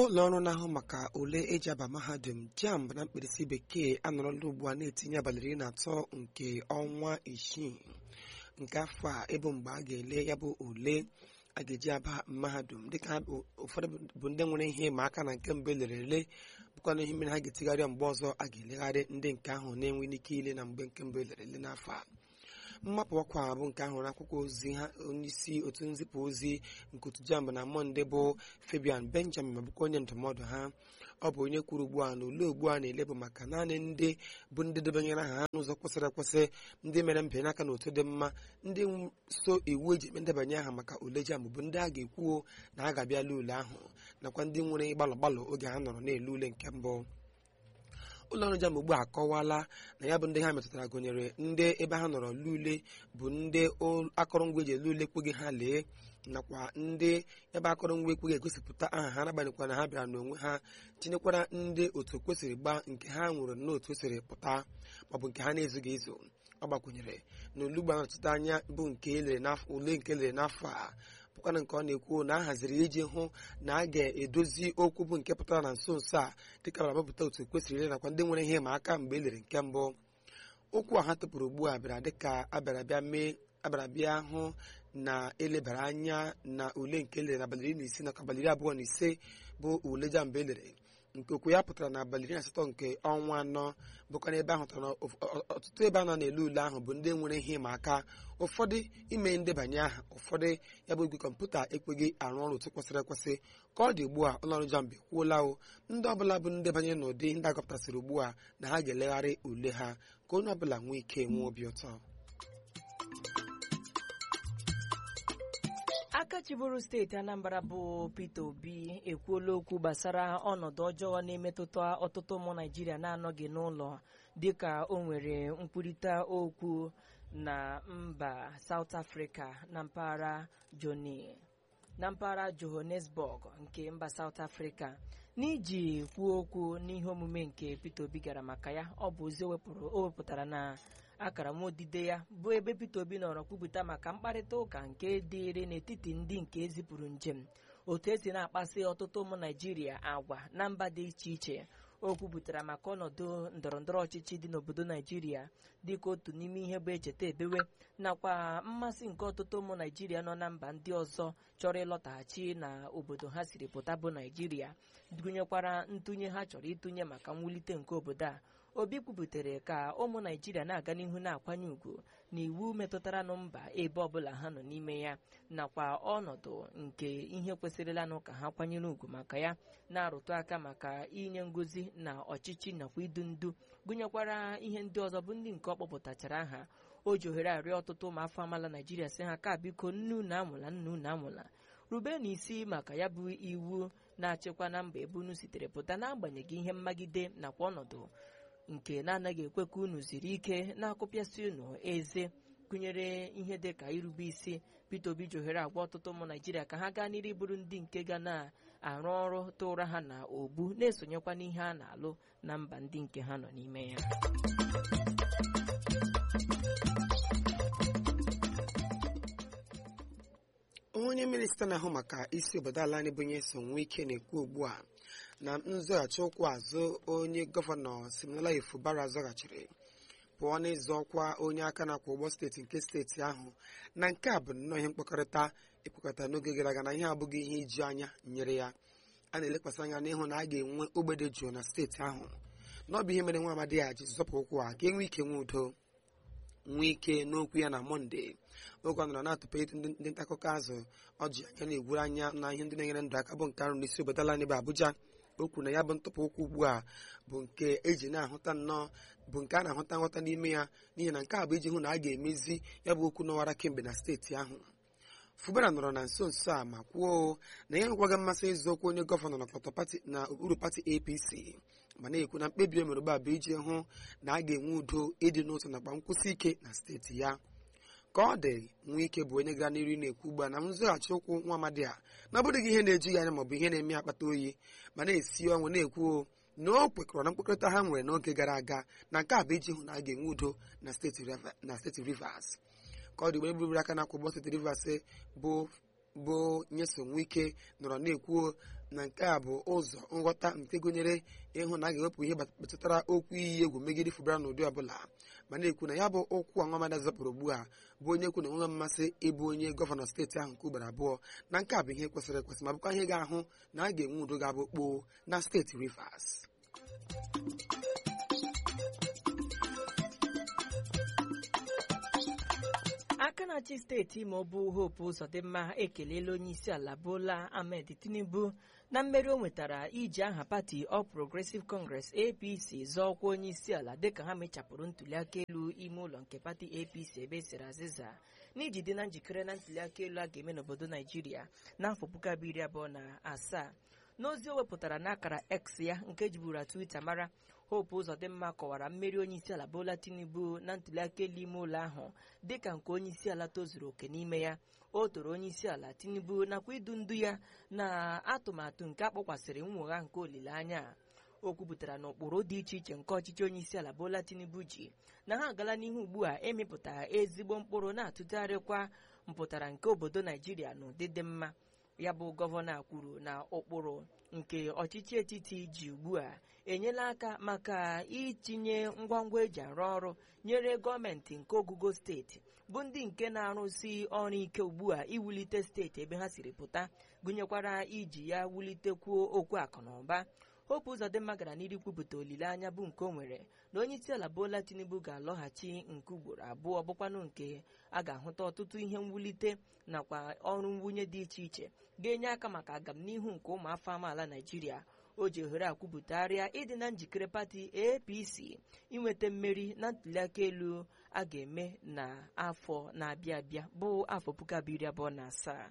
ụlọ ọrụ na-ahụ maka ule eji aba mahadum jamb na mkpirisi bekee anọrọla ugbu a na-etinye abalị iri na atọ nke ọnwa isii nke afọ a ịbụ mgbe a ga-ele ya bụ ule a ga-eji aba mahadum dịka ụfọdụ bụ ndị nwere ihe ịma aka na nke mbụ elere ele bụkwa na ihe mere ha ga-etigharịa mgbe ọzọ a ga-elegharị ndị nke ahụ na-enweghị ike ile na mgbe nke mbụ elere ele n'afọ a mmapụ ọkwa bụ nke ahụ n'akwụkwọ ozi ha onyeisi otu nzipụ ozi nke otu jamb na mọnde bụ fabian benjamin ma bụkwa onye ndụmọdụ ha ọ bụ onye kwuru ugbu a na ule ugbu a na-elebụ maka naanị ndị bụ ndị debanyere aha ha n'ụzọ kwesịrị ekwesị ndị mere mbịanye aka n'otu dị mma ndị so iwu eji eme ndebanye aha maka ule jamb bụ ndị a ga-ekwuo na ha ga-abịala ule ahụ nakwa ndị nwere gbalọ gbalọ oge ha nọrọ na-ele ule nke mbụ ụlọ ọrụ jamb ugbu a akọwala na ya bụ ndị ha metụtara gụnyere ndị ebe ha nọrọ lule bụ ndị akụrụngwa eji ele ule ekweghị ha lee nakwa ndị ebe akụrụngwa ekweghị egosipụta aha ha n'agbanyeghịkwa na ha bịara n'onwe ha tinyekwara ndị otu kwesịrị gbaa nke ha nwere n'otu o siri pụta maọbụ nke ha na-ezughị ezu ọ gbakwunyere na olugbo anọchite anya bụ nke ule nke elere n'afọ a bụkwana nke ọ na-ekwu na a haziri iji hụ na a ga-edozi okwu bụ nke pụtara na nso nso a dịka bara mapụta otu kwesịrị ile nakwa ndị nwere ihe ma aka mgbe e lere nke mbụ okwu a ha tụpụrụ ugbu a bịara dịka abịara bịa mee abịara bịa hụ na elebara anya na ule nke elere n'abalị iri na isii nakwa abalị iri abụọ na ise bụ ule jamba elere nke okwu ya pụtara na abalị iri na asatọ nke ọnwa anọ bụkwa ebe ahụ tara ọtụtụ ebe a nọ n'elu ule ahụ bụ ndị nwere ihe ịma aka ụfọdụ ime ndebanye aha ụfọdụ ya bụ igwe kọmputa ekweghị arụ ọrụ otu kwesịrị ekwesị ka ọ dị ugbu a ụlọọrụ jamb ekwuola o ndị ọbụla bụ ndebanye n'ụdị ndị agọpụtasịrị ugbu a na ha ga-elegharị ule ha ka onye ọbụla nwee ike nwee obi ụtọ aka chịbụrụ steeti anambra bụ peter obi ekwuola okwu gbasara ọnọdụ ọjọọ na-emetụta ọtụtụ ụmụ naijiria na-anọghị n'ụlọ dịka o nwere nkwurịta okwu na mba south africa na mpaghara joni na mpaghara johannesburg nke mba south africa n'iji kwuo okwu n'ihe omume nke peter obi gara maka ya ọ bụ ozi o wepụtara na akara nwaodide ya bụ ebe peter obi nọrọ kwupụta maka mkparịta ụka nke dịịrị n'etiti ndị nke ezipụrụ njem otu esi na-akpasị ọtụtụ ụmụ naijiria agwa na mba dị iche iche o kwupụtara maka ọnọdụ ndọrọndọrọ ọchịchị dị n'obodo naijiria dịka otu n'ime ihe bụ echeta ebewe nakwa mmasị nke ọtụtụ ụmụ naijiria nọ na mba ndị ọzọ chọrọ ịlọtaghachi na obodo ha siri pụta bụ naijiria gụnyekwara ntụnye ha chọrọ ịtụnye maka mwulite nke obodo a obi kwuputere ka ụmụ naijiria na-aga n'ihu na-akwanye ùgwù na iwu metụtara nụ mba ebe ọbụla ha nọ n'ime ya nakwa ọnọdụ nke ihe kwesịrịlanụ ka ha kwanyere ùgwù maka ya na-arụtụ aka maka inye ngozi na ọchịchị nakwa idu ndu gụnyekwara ihe ndị ọzọ bụ ndị nke ọ kpọpụtachara aha o ji ohere arịọ ọtụtụ ụmụafọ amaala naijiria sị ha ka biko nnu na amụla nnu na amụla rube n'isi maka ya bụ iwu na-achịkwa na mba ebe unu sitere pụta n'agbanyeghị ihe mmagide nakwa ọnọdụ nke na-anaghị ekwe ka unu ziri ike na-akụpịasị unu eze gụnyere ihe dị ka irube isi Peter Obi ji ohere agwa ọtụtụ ụmụ Naijiria ka ha gaa n'iru bụrụ ndị nke ga na-arụ ọrụ tụra ha na ogbu na-esonyekwa n'ihe a na-alụ na mba ndị nke ha nọ n'ime ya onye minista na-ahụ maka isi obodo ala anyị bụ onye so nwee ike na-ekwu ugbu a na nzọghachi ụkwụ azụ onye gọvanọ Siminalayi Fubara zọghachiri pụọ n'ịzọ ọkwa onye aka na-akwụ ụgbọ steeti nke steeti ahụ na nke a bụ nnọọ ihe mkpakọrịta ekwekọta n'oge gara aga na ihe abụghị ihe iju anya nyere ya a na-elekwasị anya n'ịhụ na a ga-enwe ogbede jụụ na steeti ahụ na ọ bụ ihe mere nwa amadi ya ji zọpụ ụkwụ a ka enwee ike nwee udo nwee ike n'okwu ya na mọnde oge ọ nọrọ na-atụpụ ịtụ ndị nta akụkọ azụ ọ ji anya na-egwuru anya na ihe ndị na-enyere ndụ aka bụ nke arụ n'isi obodo ala anyị bụ Abuja o kwuru na ya bụ ntụpụ ụkwụ ugbu a bụ nke eji na-ahụta nnọọ bụ nke a na-ahụta nghọta n'ime ya n'ihi na nke a bụ iji hụ na a ga-emezi ya bụ okwu n'ọwara kemgbe na steeti ahụ Fubara nọrọ na nso nso a ma kwuo na ya nwekwaghị mmasị ịzụ okwu onye gọvanọ na okpuru pati APC ma na-ekwu na mkpebi e mere ugbu a bụ iji hụ na a ga-enwe udo ịdị n'otu nakwa nkwụsị ike na steeti ya ka ọ dị nwee ike bụ onye gara n'iru na-ekwu ugbu a na nzọghachi ụkwụ nwa amadi a na ọ bụrụghị ihe na-eju ya anya maọbụ ihe na-eme akpata oyi ma na-esi ọnwụ na-ekwu na o kwekọrọ na mkpekọrịta ha nwere n'oge gara aga na nke a bụ iji hụ na a ga-enwe udo na steeti Rivers ka ọ dị mgbe bụrụ aka na akwụgbọ steeti Rivers bụ bụ nyeso nwike nọrọ na-ekwu na nke a bụ ụzọ nghọta nke gụnyere ịhụ na a ga-ewepụ ihe metụtara okwu iyi egwu megide fụbara n'ụdị ọbụla ma na-ekwu na ya bụ okwu ọnwamada zapụrụ ugbu a bụ onye kwu na enweghị mmasị ịbụ onye gọvanọ steeti ahụ nke ugboro abụọ na nke a bụ ihe kwesịrị ekwesị ma bụkwa ihe ga-ahụ na a ga-enwe udo ga-abụ kpoo na steeti Rivers aka na-achị steeti Imo bụ Hope Uzodimma ekelela onye isi ala Bola Ahmed Tinubu na mmeri o nwetara iji aha pati All Progressive Congress APC zọọkwa onye isi ala dịka ha mechapụrụ ntuliaka elu ime ụlọ nke pati APC ebe esiri azịza n'iji dị na njikere na ntuliaka elu a ga-eme n'obodo Naijiria n'afọ puku abụọ iri abụọ na asaa n'ozi o wepụtara n'akara X ya nke jiburu Twitter mara Hope Uzodimma kọwara mmeri onyeisiala Bola Tinubu na ntuliaka elu ime ụlọ ahụ dịka nke onyeisiala tozuru oke n'ime ya o toro onyeisiala Tinubu nakwa idu ndu ya na atụmatụ nke akpọkwasịrị nnwogha nke olileanya o kwupụtara na ụkpụrụ dị iche iche nke ọchịchị onyeisiala Bola Tinubu ji na ha agala n'ihu ugbu a emepụta ezigbo mkpụrụ na-atụgharịkwa mpụtara nke obodo Naijiria n'ụdị dị mma ya bụ gọvanọ kwuru na ụkpụrụ nke ọchịchị etiti ji ugbu a enyela aka maka itinye ngwangwa eji arụ ọrụ nyere gọọmenti nke ogugo steeti bụ ndị nke na-arụsi ọrụ ike ugbu a iwulite steeti ebe ha siri pụta gụnyekwara iji ya wulitekwuo okwu akụ na ụba Hope Uzodimma gara n'iru kwupụta olileanya bụ nke o nwere na onye isi ala Bola Tinubu ga-alọghachi nke ugboro abụọ bụkwanụ nke a ga-ahụta ọtụtụ ihe mwulite nakwa ọrụ mwunye dị iche iche ga-enye aka maka agamnihu nke ụmụafọ amaala Naijiria o ji ohere a kwupụtagharịa ịdị na njikere pati APC inweta mmeri na ntuliaka elu a ga-eme n'afọ na-abịa abịa bụ afọ puku abụọ iri abụọ na asaa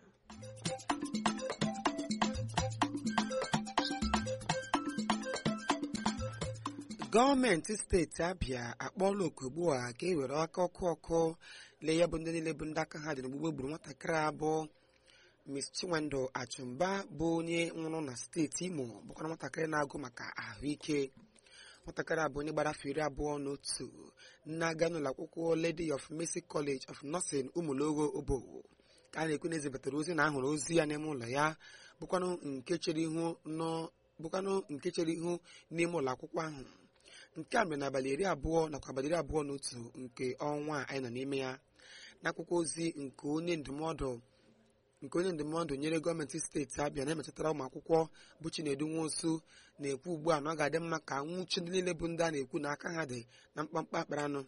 gọọmenti steeti abịa akpọọla oku ugbu a ka e were aka ọkụ ọkụ lee ya bụ ndị niile bụ ndị aka ha dị n'ogbugbo gburu nwatakịrị abụọ Miss Chinwendu Achụmba bụ onye nwụrụ na steeti Imo bụkwara nwatakịrị na-agụ maka ahụike nwatakịrị abụ onye gbara afọ iri abụọ na otu na-aga n'ụlọ akwụkwọ Lady of Mercy College of Nursing Umulogo Obo ka a na-ekwu na ezibatara ozi na ahụrụ ozi ya n'ime ụlọ ya bụkwanụ nke chere ihu bụkwanụ nke chere ihu n'ime ụlọ akwụkwọ ahụ nke a mere n'abalị iri abụọ nakwa abalị iri abụọ na otu nke ọnwa anyị nọ n'ime ya n'akwụkwọ ozi nke onye ndụmọdụ nke onye ndụmọdụ nyere gọọmenti steeti abịa na-emetụtara ụmụ akwụkwọ bụ Chinedu Nwosu na-ekwu ugbu a na ọ ga-adị mma ka nwụchi ndị niile bụ ndị a na-ekwu na aka ha dị na mkpamkpa akpara anụ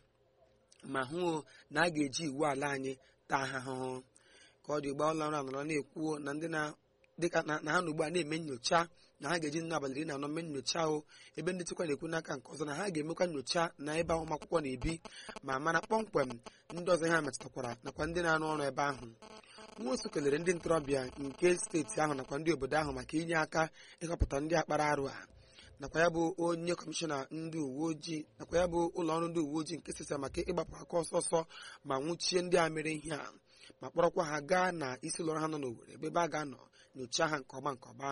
ma hụ na a ga-eji iwu ala anyị taa ha ahụhụ ka ọ dị ugbu ụlọ ọrụ anọrọ na-ekwu na ndị dịka na ha na ugbu a na-eme nyocha na ha ga-eji nne abalị iri na anọ mee nyocha ahụ ebe ndị nchekwa na-ekwu n'aka nke ọzọ na ha ga-emekwa nyocha na ebe ụmụ akwụkwọ na-ebi ma mara kpọmkwem ndị ọzọ ha metụtakwara nakwa ndị na-arụ ọrụ ebe ahụ nwosu kelere ndị ntorobịa nke steeti ahụ nakwa ndị obodo ahụ maka inye aka ịhọpụta ndị akpara arụ a nakwa ya bụ onye kọmishọna ndị uwe ojii nakwa ya bụ ụlọ ọrụ ndị uwe ojii nke sesa maka ịgbapụ aka ọsọ ọsọ ma nwụchie ndị a mere ihe a ma kpọrọkwa ha gaa na isi ụlọ ọrụ ha nọ n'Owerri ebe ebe a ga-anọ nyochaa ha nke ọma nke ọma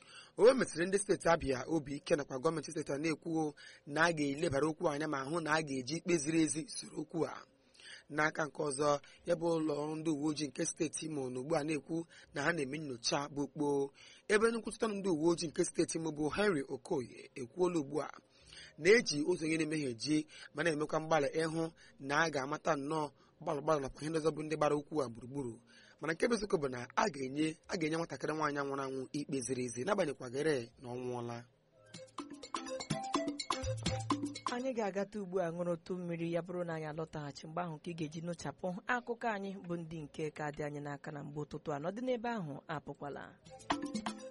o mesịrị ndị steeti abịa obi ike nakwa gọọmenti steeti a na-ekwuo na a ga-elebara okwu anya ma hụ na a ga-eji ikpe ziri ezi soro okwu a n'aka nke ọzọ ya bụ ụlọ ọrụ ndị uwe ojii nke steeti Imo na ugbu a na-ekwu na ha na-eme nyocha bụ kpoo ebe nkwuchite ndị uwe ojii nke steeti Imo bụ Henry Okoye ekwuola ugbu a na-eji ụzọ onye na-emehie ji ma na-emekwa mgbalị ịhụ na a ga-amata nnọọ gbalụ gbalụ nakwa ihe ndị ọzọ bụ ndị gbara okwu a gburugburu mana nke bụ eziokwu bụ na a ga-enye a ga-enye nwatakịrị nwaanyị nwụrụ anwụ ikpe ziri ezi n'agbanyekwagere na ọ nwụọla anyị ga-agata ugbu a ṅụrụtụ mmiri ya bụrụ na anyị alọtaghachi mgbe ahụ ka ị ga-eji nụchapụ akụkọ anyị bụ ndị nke ka dị anyị n'aka na mgbe ụtụtụ a nọdị n'ebe ahụ apụkwala